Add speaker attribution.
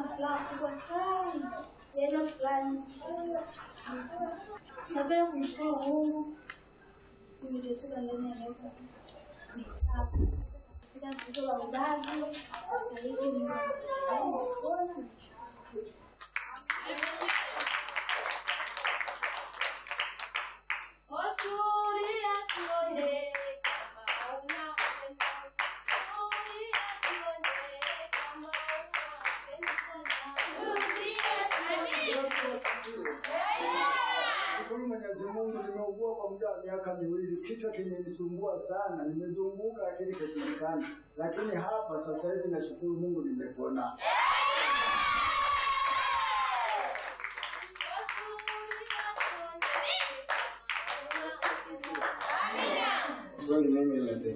Speaker 1: furaha kubwa sana, yaani fulani napenda kumshukuru Mungu. Nimeteseka ndani ya miaka mitatu, teseka tatizo la uzazi. Sasa hivi nimepona.
Speaker 2: Shukuru Mwenyezi Mungu, nimeugua kwa muda wa miaka miwili, kichwa kimenisumbua sana, nimezunguka lakini kisilikani, lakini hapa sasa hivi nashukuru Mungu nimepona. Kweli mimi nimeteseka.